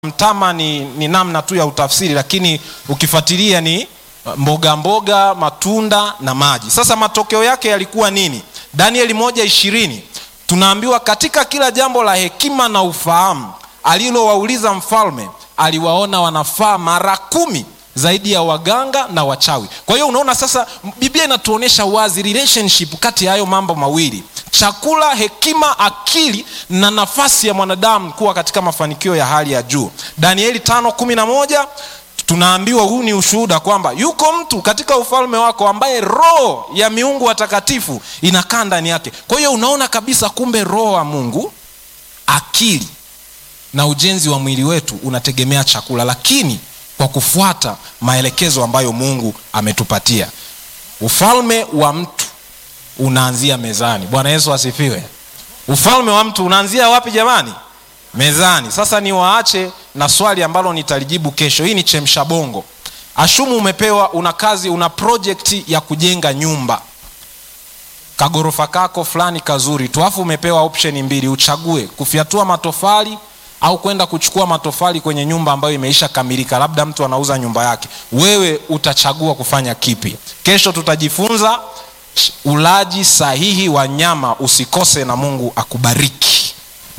mtama ni, ni namna tu ya utafsiri lakini ukifuatilia ni mboga mboga matunda na maji sasa matokeo yake yalikuwa nini danieli moja ishirini tunaambiwa katika kila jambo la hekima na ufahamu alilowauliza mfalme aliwaona wanafaa mara kumi zaidi ya waganga na wachawi kwa hiyo unaona sasa biblia inatuonyesha wazi relationship kati ya hayo mambo mawili chakula hekima akili na nafasi ya mwanadamu kuwa katika mafanikio ya hali ya juu danieli tano kumi na moja tunaambiwa huu ni ushuhuda kwamba yuko mtu katika ufalme wako ambaye roho ya miungu watakatifu inakaa ndani yake kwa hiyo unaona kabisa kumbe roho wa mungu akili na ujenzi wa mwili wetu unategemea chakula lakini kwa kufuata maelekezo ambayo mungu ametupatia ufalme wa mtu unaanzia mezani bwana yesu asifiwe ufalme wa mtu unaanzia wapi jamani mezani sasa niwaache na swali ambalo nitalijibu kesho hii ni chemsha bongo ashumu umepewa una kazi una projekti ya kujenga nyumba kagorofa kako fulani kazuri tu afu umepewa option mbili uchague kufyatua matofali au kwenda kuchukua matofali kwenye nyumba ambayo imeisha kamilika labda mtu anauza nyumba yake wewe utachagua kufanya kipi kesho tutajifunza ulaji sahihi wa nyama usikose na mungu akubariki